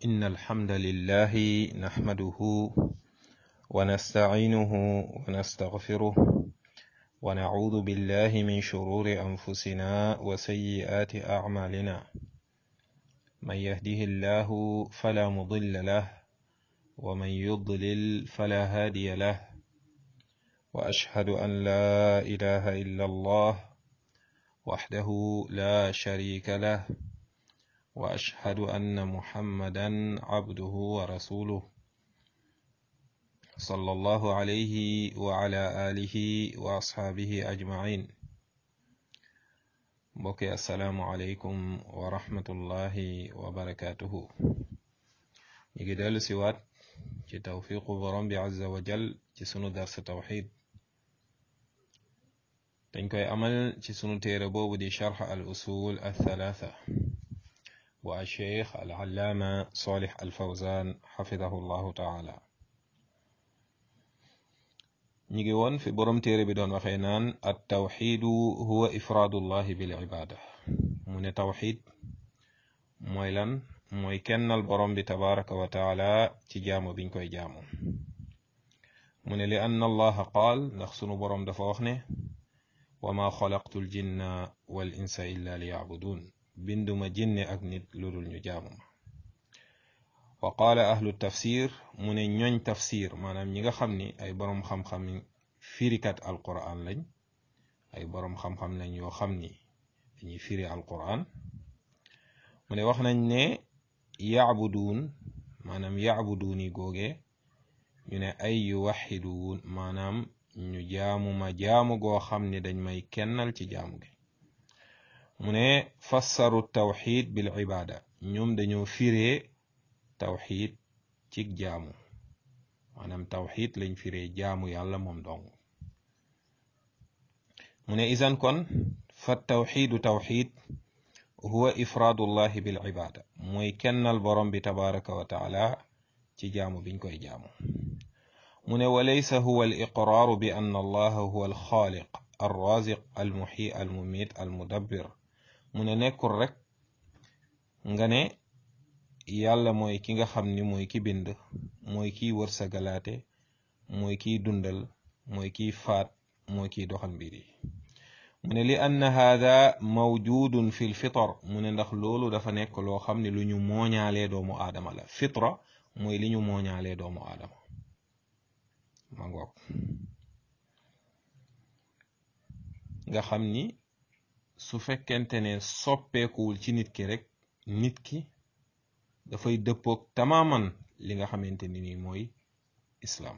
إن الحمد لله نحمده ونستعينه ونستغفره ونعوذ بالله من شرور أنفسنا وسيئات أعمالنا من يهده الله فلا مضل له ومن يضلل فلا هادي له وأشهد أن لا إله إلا الله وحده لا شريك له واشهد ان محمدا عبده ورسوله صلى الله عليه وعلى اله واصحابه اجمعين mbokki asalaamu aleykum wa rahmatullahi wa barakatuhu ñu ngi dellu siwaat ci tawfiqu borom bi azza wa jal ci sunu darsa tawxid dañ koy amal ci sunu téere boobu di charx al usul al thalatha bu alcheikh al allaama solih al fawzan xafidahu llahu taala ñi ngi woon fi borom téere bi doon waxee naan at tawxidu huwa ifraadullahi bil ibada mu ne tawxid mooy lan mooy kennal borom bi tabaraka wa taala ci jaamu biñ koy jaamu mu ne li anna allaha qaal ndax sunu borom dafa wax ne wa ma xalaqtu l jinna wal insa illa li yacbudun binduma jinne ak nit lu dul ñu jaamu ma wa qaala ahlu tafsir mu ne ñooñ tafsir maanaam ñi nga xam ni ay boroom xam-xam firikat alquran lañ ay boroom xam-xam lañ yoo xam ni dañuy firi alquran mu ne wax nañ ne yacbuduun maanaam yacbuduuni googe ñu ne ay yuwaxiduun maanaam ñu jaamu ma jaamu goo xam ne dañ may kennal ci jaamu gi mu ne fassaru tawxid bil ibada ñoom dañoo firee tawxid ci jaamu maanaam tawxid lañ firee jaamu yàlla moom dong mu ne isan kon fa tawxidu tawxid huwa ifraadullahi bil ibada mooy kennal borom bi tabaraka wa taala ci jaamu biñ koy jaamu mu ne walaysa huwa al iqraaru bi anna allaha huwa al xaaliq al raziq al muxyi al mumit al mudabbir mu ne nekkul rek nga ne yàlla mooy ki nga xam ni mooy ki bind mooy kiy wërsagalaate mooy kiy dundal mooy kiy faat mooy kiy doxal mbir yi mu ne li anna haada mawjudun fi l fitar mu ne ndax loolu dafa nekk loo xam ne lu ñu mooñaalee doomu aadama la fitra mooy li ñu mooñaalee doomu aadama ma ngoog nga xam ni su fekkente ne soppeekuwul ci nit ki rek nit ki dafay dëppoog tamaaman li nga xamante ni nii mooy islaam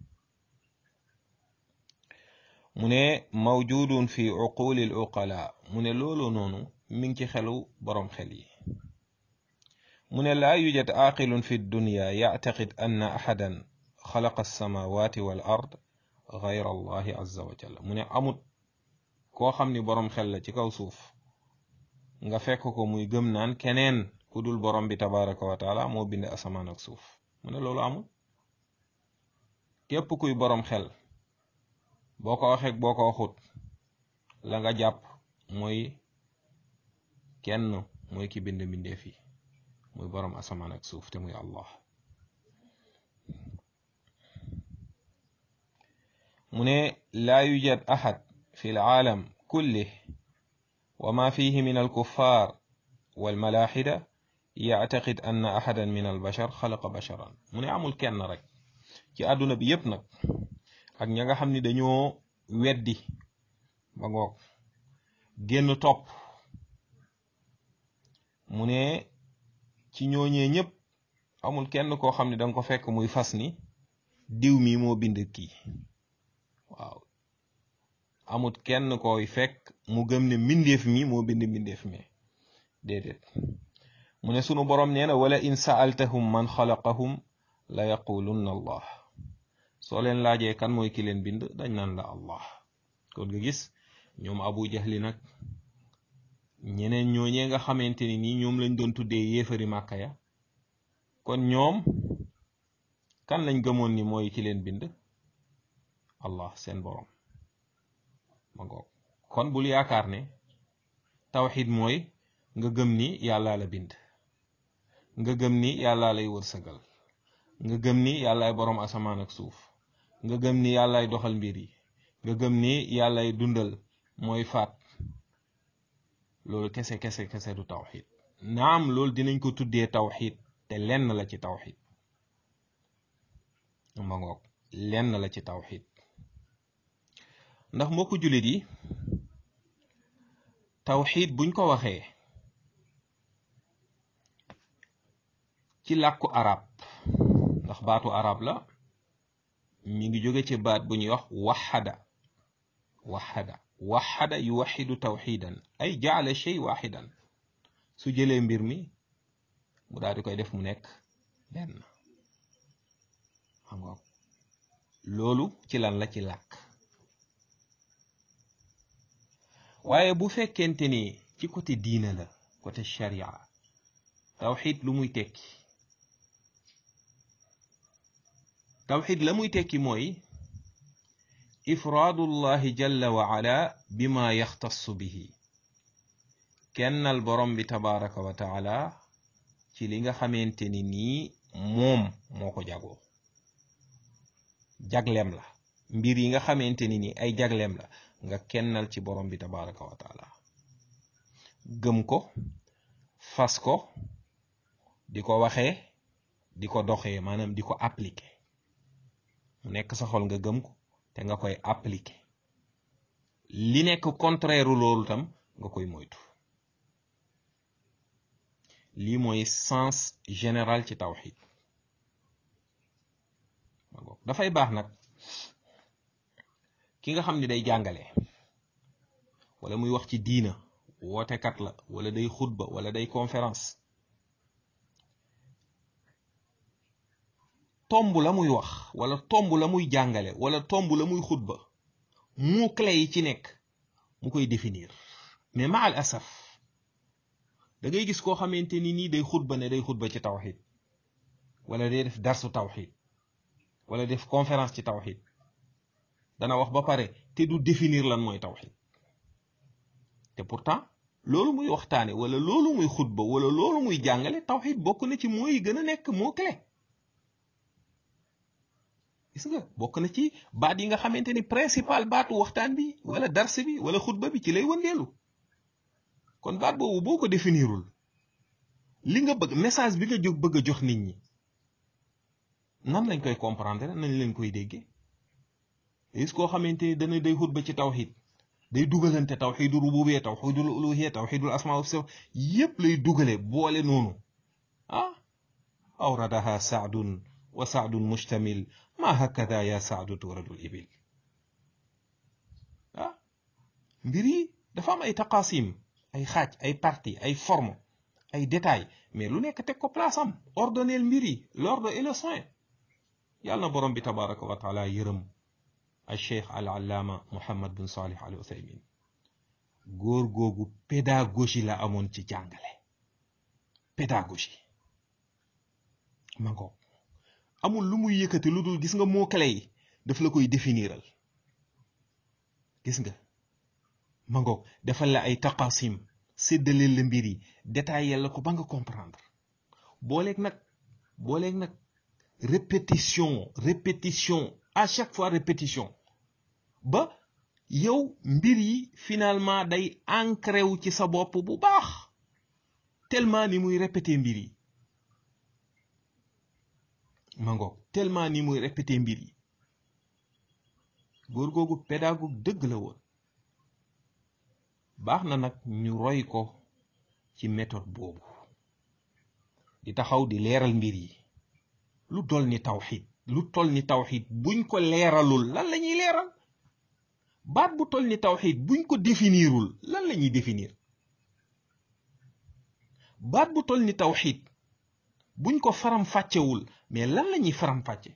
mu ne mawjudun fi uquli l uqala mu ne loolu noonu mi ngi ci xelu boroom xel yi mu ne laa yujad aqilun fi dunya yactaqid anna axadan xalaqa alsamawati wal ard gayra allahi azza wa jalla mu ne amut koo xam ni boroom xel la ci kaw suuf nga fekk ko muy gëm naan keneen ku dul borom bi tabaraka wa taala moo bind asamaan ak suuf mu ne loolu amul képp kuy boroom xel boo ko waxeek boo ko waxut la nga jàpp mooy kenn mooy ki bind mbindeef yi muy boroom asamaan ak suuf te muy allah mu ne laa yujad ahad fi alcaalam kullih wa ma fihi min alkuffar walmalaxida yactaqid anna axadan min albashar xalaqa basharan mu ne amul kenn rek ci àdduna bi yépp nag ak ña nga xam ni dañoo weddi ba ngoog génn topp mu ne ci ñooñee ñépp amul kenn koo xam ne danga ko fekk muy fas ni diw mi moo bind kii waaw amut kenn koy fekk mu gëm ne mbindeef mi moo bind mbindeef mi déedéet mu ne sunu boroom nee na wala in saaltahum man xalaqahum la yaqulunna allah soo leen laajee kan mooy ki leen bind dañ naan la allah kon nga gis ñoom abu jahli nag ñeneen ñooñee nga xamante ni nii ñoom lañ doon tuddee yéefari màkka ya kon ñoom kan lañ gëmoon ni mooy ki leen bind allah seen boroom ma ngoog kon bul yaakaar ne tawxid mooy nga gëm ni yàlla la bind nga gëm ni yàlla lay wërsëgal nga gëm ni yàllaay boroom asamaan ak suuf nga gëm ni yàllaay doxal mbir yi nga gëm ni yàllaay dundal mooy faat loolu kese kese kese du tawxid naam loolu dinañ ko tuddee tawxid te lenn la ci tawxid ma ngoog lenn la ci tawxid ndax mbokku jullit yi tawxid buñ ko waxee ci làkku arab ndax baatu arab la mi ngi jóge ci baat bu ñuy wax waxada waxada waxada yuwaxidu tawxidan ay jaala shay waxidan su jëlee mbir mi mu daal di koy def mu nekk benn xam nga loolu ci lan la ci làkk waaye bu fekkente ni ci côté diina la côté sharia tawxid lu muy tekki tawxid la muy tekki mooy ifraadullahi jalla wa ala bima yaxtassu bihi kennal borom bi tabaraka wa taala ci li nga xamante ni nii moom moo ko jagoo jagleem la mbir yi nga xamante ni nii ay jagleem la nga kennal ci borom bi tabaraka wa taala gëm ko fas ko di ko waxee di ko doxee maanaam di ko appliquer mu nekk sa xol nga gëm ko te nga koy appliquer li nekk contraire loolu tam nga koy moytu lii mooy sens général ci tawxid dafay baax nag ki nga xam ni day jàngale wala muy wax ci diina wootekat la wala day xutba wala day conférence tomb la muy wax wala tomb la muy jàngale wala tomb la muy xutba mu clé yi ci nekk mu koy définir mais ma al asaf da ngay gis koo xamante ni nii day xutba ne day xutba ci tawxid wala day def darsu tawxid wala def conférence ci tawxid dana wax ba pare te du définir lan mooy tawxid te pourtant loolu muy waxtaane wala loolu muy xutba wala loolu muy jàngale tawxid bokk na ci mooy gën a nekk moo clé gis nga bokk na ci baat yi nga xamante ni principal baatu waxtaan bi wala dars bi wala xutba bi ci lay wëndeelu kon baat boobu boo ko définirul li nga bëgg message bi nga jóg bëgg a jox nit ñi nan lañ koy comprendre nañ leen koy déggee gis koo xamante ni dana day xutba ci tawxid day dugalante tawxidul rububiyya tawxidul uluhiyya tawxidul asmaa wa sifat yépp lay dugale boole noonu ah awradaha saadun wa saadun mustamil ma hakada ya saadu turadul ibil ah mbir yi dafa am ay taqasim ay xaaj ay partie ay forme ay détails mais lu nekk teg ko place am ordonneel mbir yi l'ordre et le soin yàlla na borom bi tabaraka wa taala yërëm al cheikh al allaama muhammad bin salih al uthaymin góor googu pédagogie la amoon ci jàngale pédagogie ma ngoog amul lu muy yëkkati lu dul gis nga moo clé yi daf la koy définiral gis nga ma ngoog defal la ay taqasim séddaleel la mbir yi détaillé la ko ba nga comprendre booleeg nag booleeg nag répétition répétition à chaque fois répétition ba yow mbir yi finalement day ancré wu ci sa bopp bu baax tellement ni muy répété mbir yi ma ngoog tellement ni muy répété mbir yi góor googu pédagogue dëgg la woon baax na nag ñu roy ko ci méthode boobu di taxaw di leeral mbir yi lu tol ni tawxid lu tol ni tawxid buñ ko leeralul lan la ñuy leeral baat bu tol ni tawxid buñ ko définirul lan la ñuy définir baat bu tol ni tawxid buñ ko faram fàccewul mais lan la ñuy faram fàcce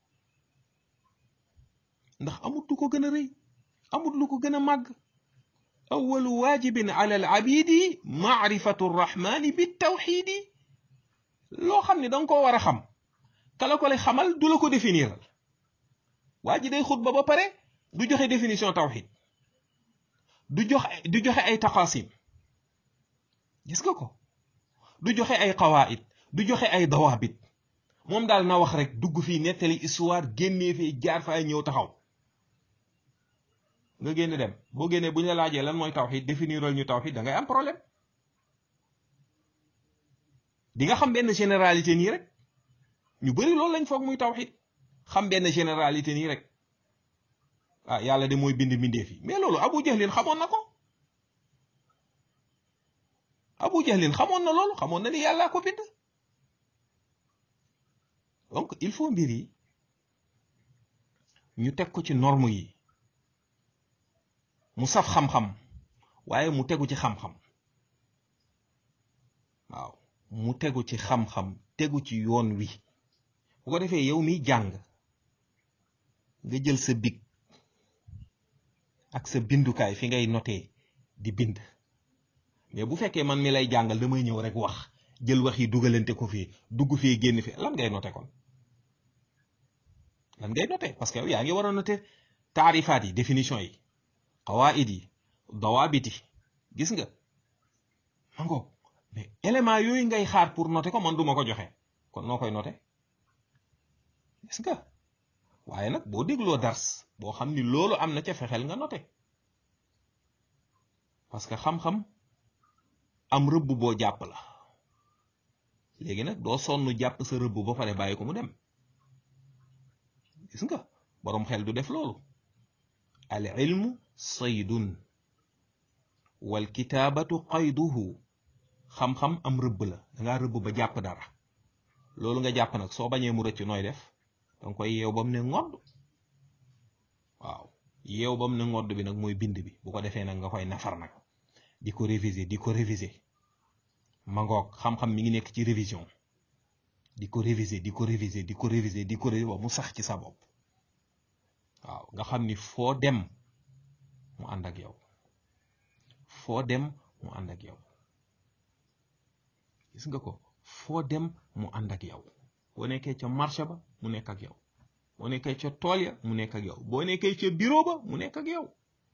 ndax amut lu ko gën a rëy amut lu ko gën a màgg awalu waajibin ala al abidi maarifatu rrahmani bi tawxidi loo xam ne danga ko war a xam kala ko lay xamal du la ko définiral waa ji day xutba ba pare du joxe définition tawxid du joxe du joxe ay taqasim gis nga ko du joxe ay qawaid du joxe ay dawaabit moom daal na wax rek dugg fii nettali histoire génnee fii jaar faay ñëw taxaw nga génn dem boo génnee bu ñu la laajee lan mooy tawxid définiral ñu tawxid da ngay am problème di nga xam benn généralité nii rek ñu bari loolu lañ foog muy tawxid xam benn généralité nii rek ah yàlla de mooy bind mbindeef yi mais loolu abu jahlin xamoon na ko abu jahlin xamoon na loolu xamoon na ni yàllaa ko bind donc il faut mbir yi ñu teg ko ci norme yi mu saf xam-xam waaye mu tegu ci xam-xam waaw mu tegu ci xam-xam tegu ci yoon wi bu ko defee yow miy jàng nga jël sa big ak sa bindukaay fi ngay notee di bind mais bu fekkee man mi lay jàngal damay ñëw rek wax jël wax yi dugalante ko fii dugg fii génn fii lan ngay noté kon lan ngay noté parce que yow yaa ngi war a noté taarifaat yi définition yi qawaid yi dawaabit yi gis nga ma ngoog mais élément yooyu ngay xaar pour noté ko man duma ko joxe kon noo koy noté gis nga waaye nag boo dégloo dars boo xam ni loolu am na ca fexeel nga noté parce que xam-xam am rëbb boo jàpp la léegi nag doo sonn jàpp sa rëbb ba pare bàyyi ko mu dem gis nga boroom xel du def loolu al ilmu saydun wal kitaabatu qayduhu xam-xam am rëbb la dangaa rëbb ba jàpp dara loolu nga jàpp nag soo bañee mu rëcc nooy def danga koy yeew ba mu ne ngodd waaw yeew ba mu ne ngodd bi nag mooy bind bi bu ko defee nag nga koy nafar nag di ko réviser di ko réviser ma ngoog xam-xam mi ngi nekk ci révision di ko réviser di ko réviser di ko réviser di ko réviser ba mu sax ci sa bopp waaw nga xam ni foo dem mu ànd ak yow foo dem mu ànd ak yow gis nga ko foo dem mu ànd ak yow boo nekkee ca marché ba mu nekk ak yow boo nekkee ca tool ya mu nekk ak yow boo nekkee ca bureau ba mu nekk ak yow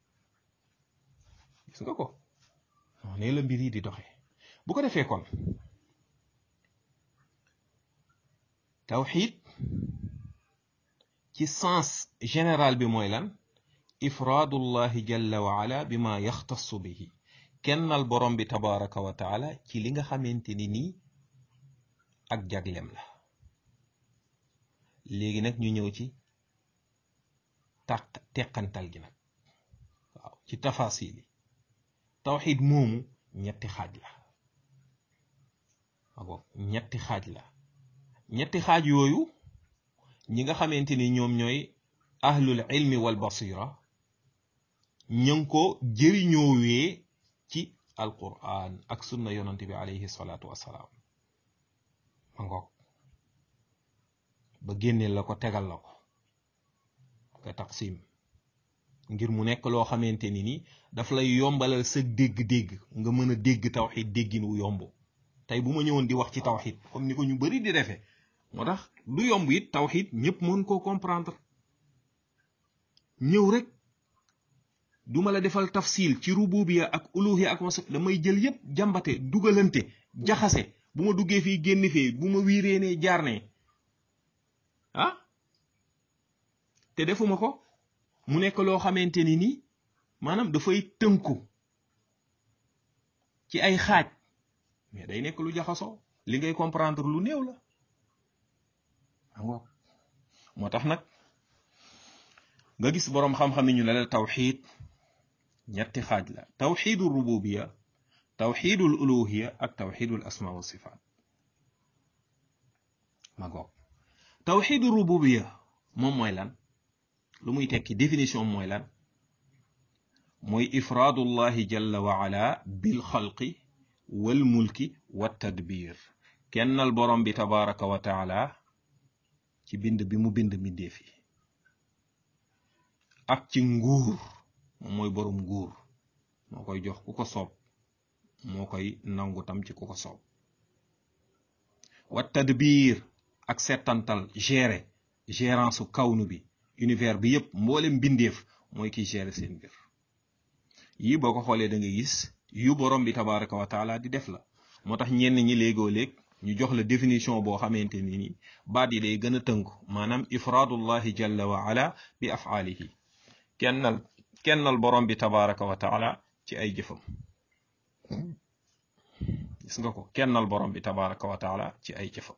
gis nga ko noonu la mbir yi di doxee bu ko defee kon tawxid ci sens général bi mooy lan ifraadullahi jalla wa ala bi ma yaxtassu bihi kennal borom bi tabaraka wa taala ci li nga xamante ni nii ak jaglem la léegi nag ñu ñëw ci taq teqantal gi nag waaw ci tafasil yi tawxid moomu ñetti xaaj la waaw ñetti xaaj la ñetti xaaj yooyu ñi nga xamante ni ñoom ñooy ahlul ilmi wal basira ñu ngi ko jëriñoowee ci alquran ak sunna yonante bi alayhi salaatu wassalaam ma ngoog ba génneel la ko tegal la ko nga taqsim ngir mu nekk loo xamante ni ni daf lay yombalal sa dégg-dégg nga mën a dégg tawxid déggin wu yomb tey bu ma ñëwoon di wax ci tawxid comme ni ko ñu bari di defee moo tax du yomb it tawxid ñëpp mën koo comprendre ñëw rek duma la defal tafsil ci rububiya ak uluhiya ak wasa damay jël yépp jàmbate dugalante jaxase bu ma duggee fii génn fii bu ma wiiree ne jaar ne ah te defuma ko mu nekk loo xamante ni nii maanaam dafay tënku ci ay xaaj mais day nekk lu jaxasoo li ngay comprendre lu néew la moo tax nag nga gis boroom xam-xam yi ñu ne la tawxid ñetti xaaj la tawxidul rububiya tawxidul uluhiya ak tawxidul asma wa sifaat ma goog tawxidul rububiya moom mooy lan lu muy tekki définition mooy lan mooy ifraadullahi jalla wa ala bil xalqi wal mulki wa tadbir kennal borom bi tabaraka wa taala ci bind bi mu bind mbindeef yi ak ci nguur moom mooy borom nguur moo koy jox ku ko soob moo koy nangu tam ci ku ko soob wa tadbir ak settantal gérer gérance su kawnu bi univers bi yépp mboolem mbindeef mooy kiy gérer seen mbir yii boo ko xoolee da nga gis yu borom bi tabaraka wa taala di def la moo tax ñenn ñi léegoo léeg ñu jox la définition boo xamante ni ni baat yi day gën a tënku maanaam ifraadullahi jalla wa ala bi afaalihi kennal kennal borom bi tabaraka wa taala ci ay jëfam gis nga ko kennal borom bi tabaraka wa taala ci ay jëfam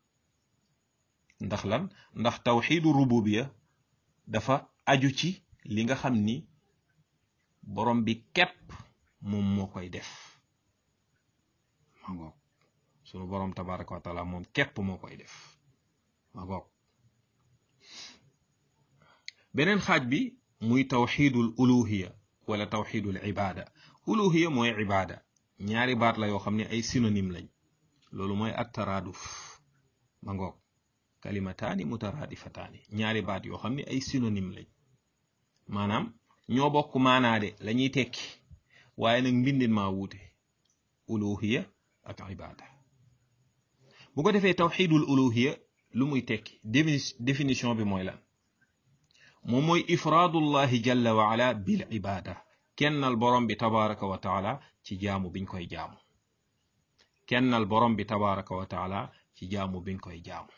ndax lan ndax tawxiidu rububiya dafa aju ci li nga xam ni borom bi képp moom moo koy def ma ngoog sunu borom tabaraka wa taala moom képp moo koy def ma ngoog beneen xaaj bi muy tawxidul uluhiya wala tawxidul ibada uluhiya mooy ibada ñaari baat la yoo xam ne ay synonyme lañ loolu mooy at taraaduf ma ngoog kalimataani mutaraadifataani ñaari baat yoo xam ne ay synonyme lañ maanaam ñoo bokk maanaade la ñuy tekki waaye nag mbindin maa wuute uluhiya ak ibada bu ko defee tawxidul uluhiya lu muy tekki définition bi mooy lan moom mooy ifraadullahi jalla wa ala bil ibada kennal borom bi tabaraka wa taala ci jaamu biñ koy jaamu kennal borom bi tabaraka wa taala ci jaamu biñ koy jaamu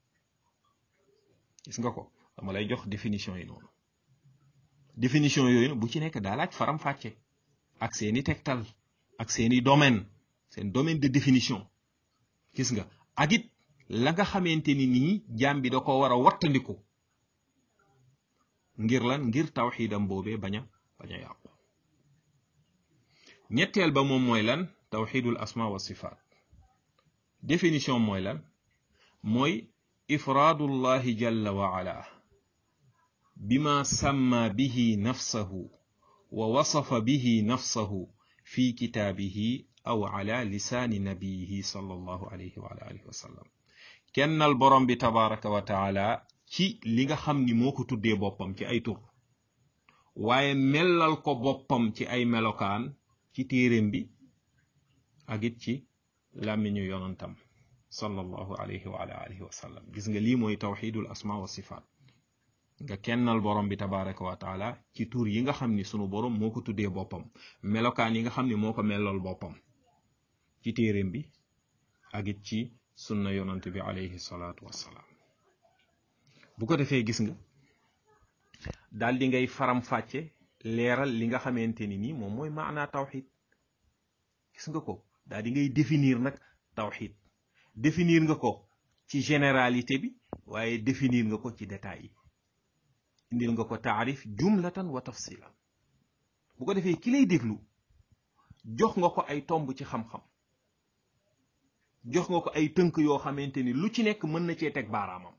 gis nga ko dama lay jox définition yi noonu définition yooyu bu ci nekk daa laaj faram fàcce ak seeni tegtal ak seeni domaine seen domaine de définition gis nga ak it la nga xamante ni nii jaam bi da ko war a wattandiku ngir lan ngir tawxiidam boobee bañ a bañ a yàqu ñetteel ba moom mooy lan tawxiidul asma wa sifaat définition mooy lan mooy ifraadullahi jalla wa ala bima samma bihi nafsahu wa wasafa bihi nafsahu fi kitaabihi aw ala lisaani nabiyihi sallallahu alayhi wa alihi wa sallam kennal borom bi tabaraka wa taala ci li nga xam ni moo ko tuddee boppam ci ay tur waaye mellal ko boppam ci ay melokaan ci téeréem bi ak it ci làmmiñu yonantam sallallahu alayhi wa alihi wa sallam gis nga lii mooy tawxidul asma wa sifaat nga kennal borom bi tabaraka wa taala ci tur yi nga xam ni sunu borom moo ko tuddee boppam melokaan yi nga xam ni moo ko mellal boppam ci téeréem bi ak it ci sunna yonant bi alayhi salaatu wassalaam bu ko defee gis nga daal di ngay faram fàcce leeral li nga xamante ni nii moom mooy maanaa tawxid gis nga ko daal di ngay définir nag tawxid définir nga ko ci généralité bi waaye définir nga ko ci détails yi indil nga ko taarif jumlatan wa tafsilan bu ko defee ki lay déglu jox nga ko ay tomb ci xam-xam jox nga ko ay tënk yoo xamante ni lu ci nekk mën na cee teg baaraamam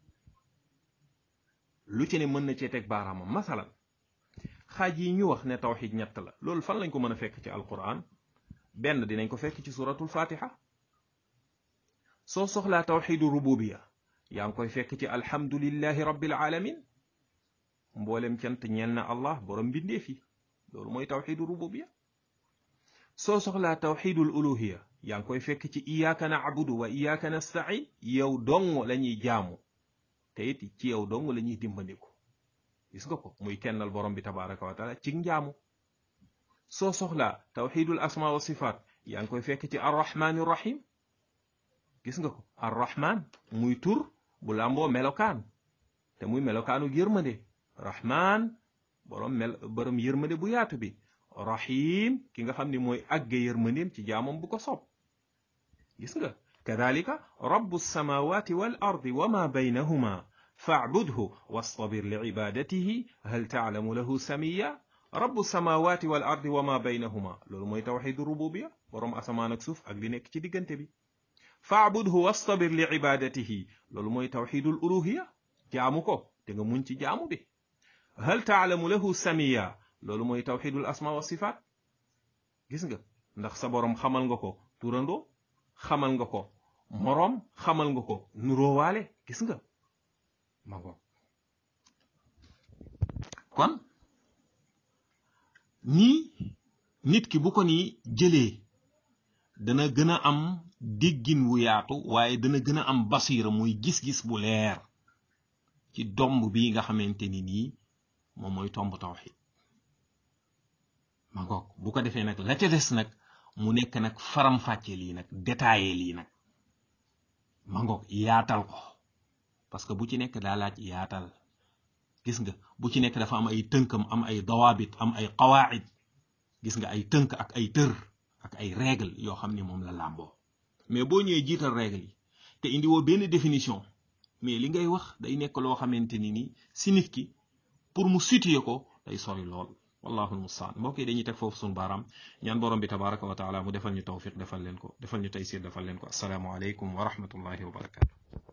lu ci ne mën na cee teg baaraamam masalan xaaj yi ñu wax ne tawxid ñett la loolu fan lañ ko mën a fekk ci alquran benn dinañ ko fekk ci suratul fatiha soo soxlaa tawxidu rububiya yaa ngi koy fekk ci alhamdulillahi rabbil alamin mboolem cant ñeel na allah borom mbindee fi loolu mooy tawxidu rububiya soo soxlaa tawxidul uluhiya yaa ngi koy fekk ci iyaaka naabudu wa iyaaka nastain yow dong la ñuy jaamu te it ci yow dong la ñuy dimbandiku gis nga ko muy kennal borom bi tabaraka wa taala ci njaamu soo soxlaa tawxidul asma wa sifaat yaa ngi koy fekk ci arrahmani rahim gis nga ko arrahman muy tur bu làmboo melokaan te muy melokaanu yërmande rahman borom mel borom yërmande bu yaatu bi rahim ki nga xam ni mooy àgge yërmandeem ci jaamam bu ko soob gis nga kadalika rabbu samawati wal ardi wa ma baynahuma faabudhu wastabir li ibadatihi hal taalamu lahu samiya rabbu samawati wal ardi wa ma baynahuma loolu mooy tawxidu rububiya borom asamaan ak suuf ak li nekk ci diggante bi faabudhu wastabir li ibadatihi loolu mooy tawxidul uluhiya jaamu ko te nga muñ ci jaamu bi hal taalamu lahu samiya loolu mooy tawxidul asma wa sifaat gis nga ndax sa borom xamal nga ko turandoo xamal nga ko moroom xamal nga ko nuróowaale gis nga ma ngo kon nii nit ki bu ko ni jëlee dana gën a am déggin wu yaatu waaye dana gën a am basiira muy gis-gis bu leer ci domb bi nga xamante ni nii moom mooy tomb tawxid ma ngoog bu ko defee nag la ca des nag mu nekk nag faram-fàcce lii nag détaillé lii nag ma ngoog yaatal ko parce que bu ci nekk daa laaj yaatal gis nga bu ci nekk dafa am ay tënkam am ay dawaabit am ay qawaid gis nga ay tënk ak ay tër ak ay règle yoo xam ni moom la làmboo mais boo ñëwee jiital règle yi te indi woo benn définition mais li ngay wax day nekk loo xamante ni ni si nit ki pour mu situer ko day sori lool wallahu almustaan mbokk yi dañuy teg foofu suñu baaraam ñaan borom bi tabaraka wa taala mu defal ñu tawfiq defal leen ko defal ñu taysir defal leen ko assalaamu aleykum wa rahmatullahi wa barakatu